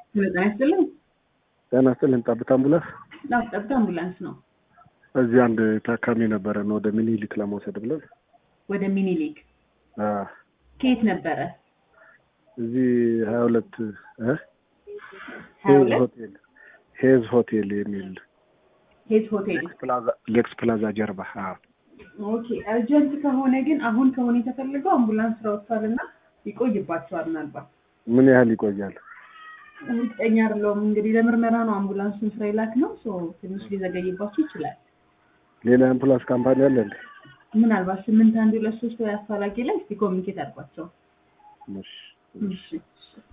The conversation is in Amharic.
ጤና ይስጥልኝ። ጤና ይስጥልኝ። ጠብታ አምቡላንስ አዎ፣ ጠብታ አምቡላንስ ነው። እዚህ አንድ ታካሚ ነበረን ወደ ሚኒሊክ ለመውሰድ ብለን ወደ ሚኒሊክ አ፣ ከየት ነበረ? እዚህ ሀያ ሁለት እ ሀያ ሄዝ ሁለት ሆቴል ሄዝ ሆቴል የሚል ሄዝ ሆቴል። ሌክስ ፕላዛ ሌክስ ፕላዛ ጀርባ አ፣ ኦኬ አርጀንት ከሆነ ግን አሁን ከሆነ የተፈልገው አምቡላንስ ስራ ወጥቷል እና ይቆይባቸዋል። ምናልባት ምን ያህል ይቆያል? እርግጠኛ አይደለሁም። እንግዲህ ለምርመራ ነው አምቡላንሱን ስራ ይላክ ነው ሶ ትንሽ ሊዘገይባቸው ይችላል። ሌላ አምቡላንስ ካምፓኒ አለ እንዴ? ምናልባት ስምንት አንድ ሁለት ሶስት ወይ አፋላጊ ላይ እስቲ ኮሚኒኬት አድርጓቸው። እሺ። እሺ